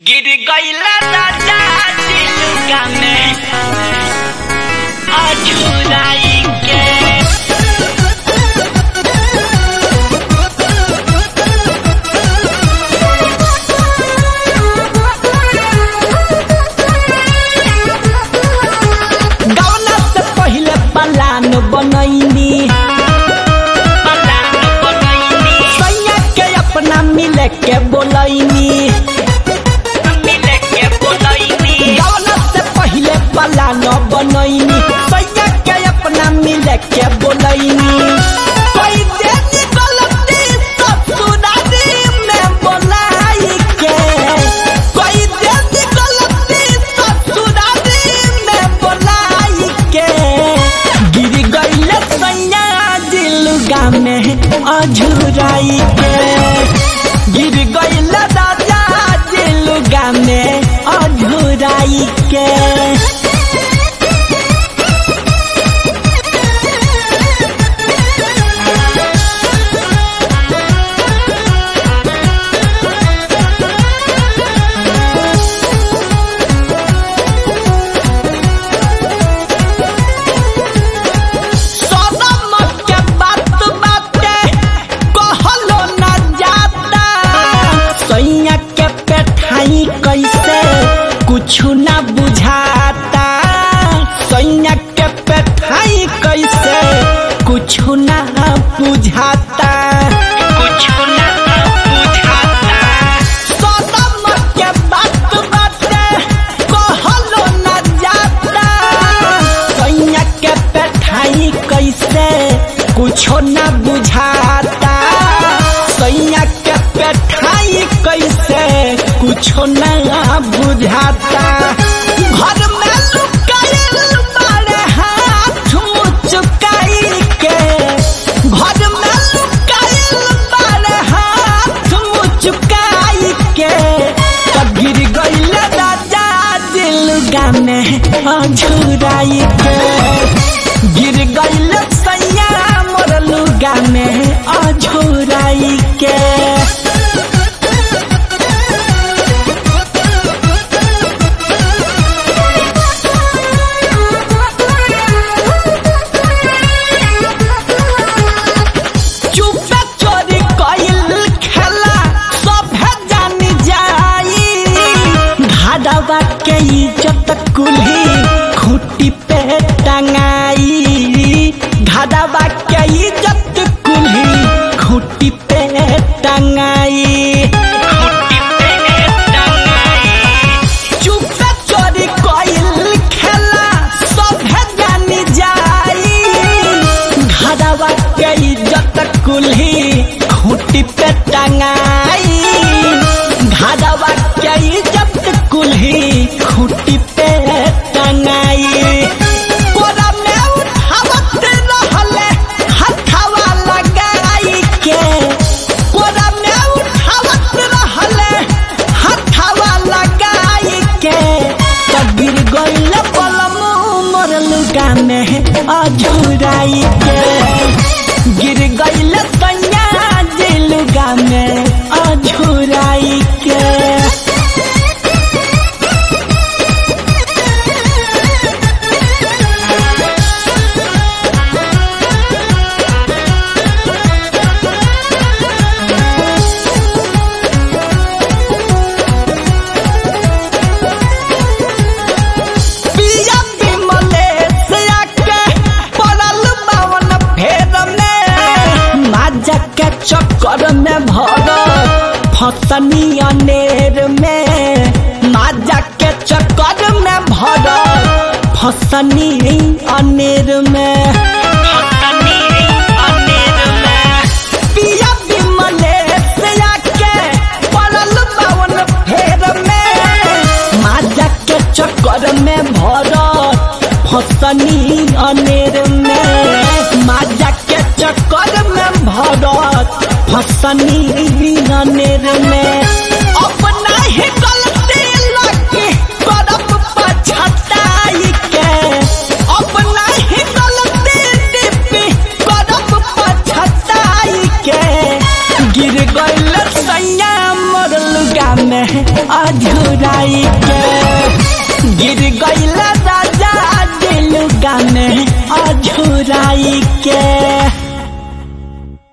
गिर गईला राजा दिलुका में अझुराई के गौना से पहिले पलान बनैनी पलान बनैनी सैया के अपना मिले के बोलैनी मिले के बोलैनी गौना से पहिले पलान बनैनी सैया के अपना मिले के बोलैनी कोई देनी गलती ससुरारी में बोलाई के कोई देनी गलती ससुरारी में बोलाई के गिर गईले सैया दिलगा में अझुराई के गिर गईले राजा दिलगा में अझुराई के सनम के बात बाटे कहलो न जाता सैया के पेठाई कैसे कुछ न बुझाता सैया के पेठाई कैसे कुछ न बुझाता कुछ ना बुझाता सनम के बात बाटे कहलो न जाता सैया के पेठाई कैसे कुछो न बुझाता सैया के पेठाई कैसे कुछो न बुझाता घर में लुकायल बाड़े हाथ मुचुकाई के घर में लुकायल बाड़े हाथ मुचुकाई के तब गिर गईल राजा दिलगा में अझुराई के गिर गईल सैया मोर लुगा में अझुराई के चुपे चोरी कइल खेला सभे जानी जाई घाडवा के इज्जत कुल्ही खूटी पे टंगाई घाडवा के इज्जत कुल्ही खूटी पे टंगाई खुटी पे टंगाई चुपे चोरी कइल खेला सभे जानी जाई घरवा के इज्जत कुल्ही खूटी पे टंगाई घरवा के इज्जत कुल्ही खूटी पे टंगाई कोरा में उठावत रहले हथवा लगाई के कोरा में उठावत रहले हथवा लगाई के तब गिर गईल पलमू मोर लुगा में अझुराई के गिर गईल सैया दिलगा में अझुराई के पिया बिमले से आके पड़ल बावन फेर में माजा के चक्कर में भर फसनी अनेर में माजा के चक्कर में भर फसनी अनेर में फसनी अनेर में पिया बिमले से आके पड़ल बावन फेर में माजा के चक्कर में भर फसनी अनेर में माजा के चक्कर में भरत फसनी अनेर में अपना ही गलती लगे करब पछताई के अपना ही गलती डिपी करब पछताई के गिर गईल सैया मोर लुगा में अधूर अझुराई के गिर गईला राजा दिल गाने अझुराई के